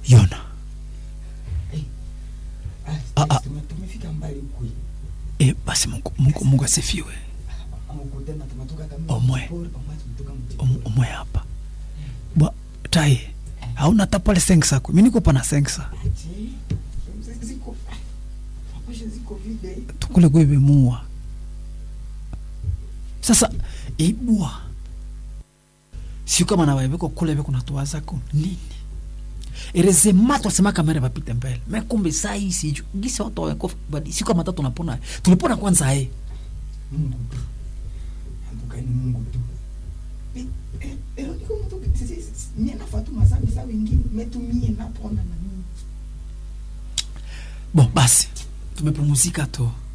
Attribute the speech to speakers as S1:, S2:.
S1: yona
S2: Ah,
S1: Ah, ah.
S2: tume- tumefika mbali kwe
S1: e, basi mungu, mungu, mungu asifiwe
S2: amukutana tumetoka kama
S1: Omwe.
S2: pori, omwe tumetoka mji.
S1: Om- omwe hapa bwa taye hauna tapale sengsa kwe mi nikupa na sengsa
S2: Aje, zi- ziko ah, maposhe ziko vide
S1: tukule kwevemua sasa ibwa sio kama na waeveko kule veko natoa zako nini erezema twasema kamera vapite mbele mekumbe sai siju gisi watu wako badi sio kama tatu napona tulipona kwanza e
S2: mungu tu ambukani mungu tu Eh, eh, ero niko mtu si- si- si- mie nafatu mazambi sa wengine metumie napona na mimi
S1: bon basi tumepumuzika tu